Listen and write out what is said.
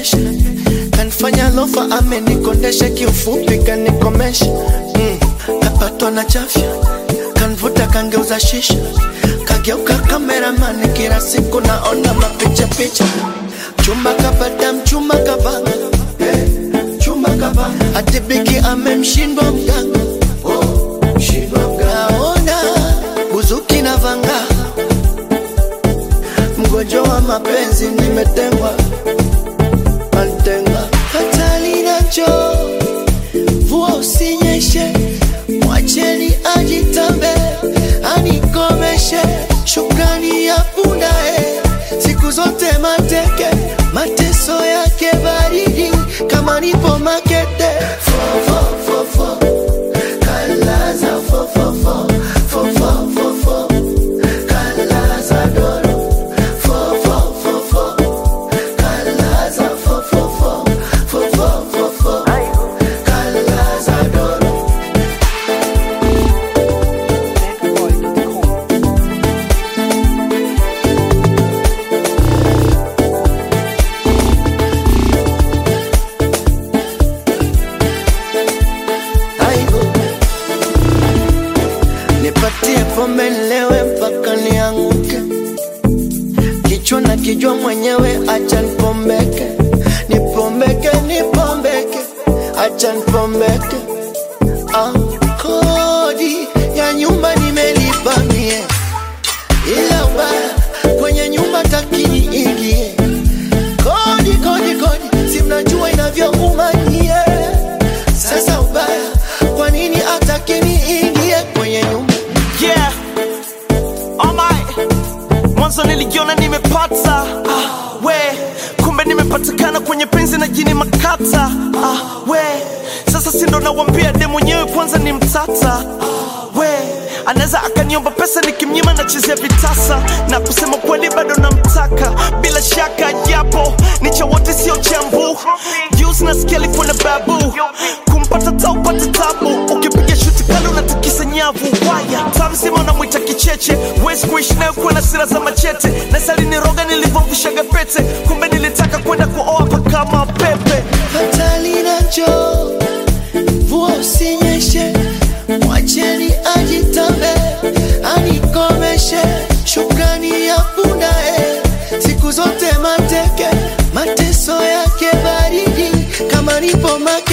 kesha kanifanya lofa amenikondesha kiufupi kanikomesha mm. kapatwa na chafya kanvuta kangeuza shisha kageuka kameramani kila siku naona mapicha picha chumba kapata mchumba kapanga eh, chumba kapanga atibiki amemshindwa mganga oh, mshindwa mganga naona buzuki na vanga mgonjwa wa mapenzi nimetengwa mantenga hatali nacho vua usinyeshe mwacheni ajitambe anikomeshe shukrani ya pundae siku zote mateke mateso yake baridi kama nipo makete fo, fo, fo, fo. Kalaza fo, fo, fo. Fo, fo, fo, fo. Kalaza doro. Fo, fo, fo, fo. Kalaza fo, fo, fo. Fo, fo, fo, fo. Kalaza doro. Aibu. Nipatie pombe nilewe mpaka nianguke, kichwa na kijua mwenyewe, acha nipombeke, nipombeke, nipombeke, acha nipombeke. Ah, kodi ya nyumba nimelipa mie, ila ubaya kwenye nyumba takini ingie. Kodi, kodi, kodi, si mnajua inavyouma nyie. Sasa ubaya, kwa nini atakini ingie kwenye nyumba? yeah. oh my. mwanzo nilijiona nimepata ah, we kumbe nimepatikana kwenye penzi na jini makata ah, we sasa sindo nawambia de mwenyewe kwanza ni mtata ah, we anaweza akaniomba pesa nikimnyima nachezea vitasa na kusema kweli bado namtaka bila shaka japo ni cha wote sio chambu Juice nasikia alikuwa na babu kumpata taupata tabu ukipiga shuti kali unatikisa nyavu waya tamsima unamwita kicheche wezi kuishi nayo kuwa na sira za machete nasaliniroga nilivyovishaga pete kumbe nilitaka kwenda kuoa pakama pepe hatali nacho vua usinyeshe mwacheni ajitambe anikomeshe shukrani ya pundae siku zote mateke mateso yake baridi kama nipo make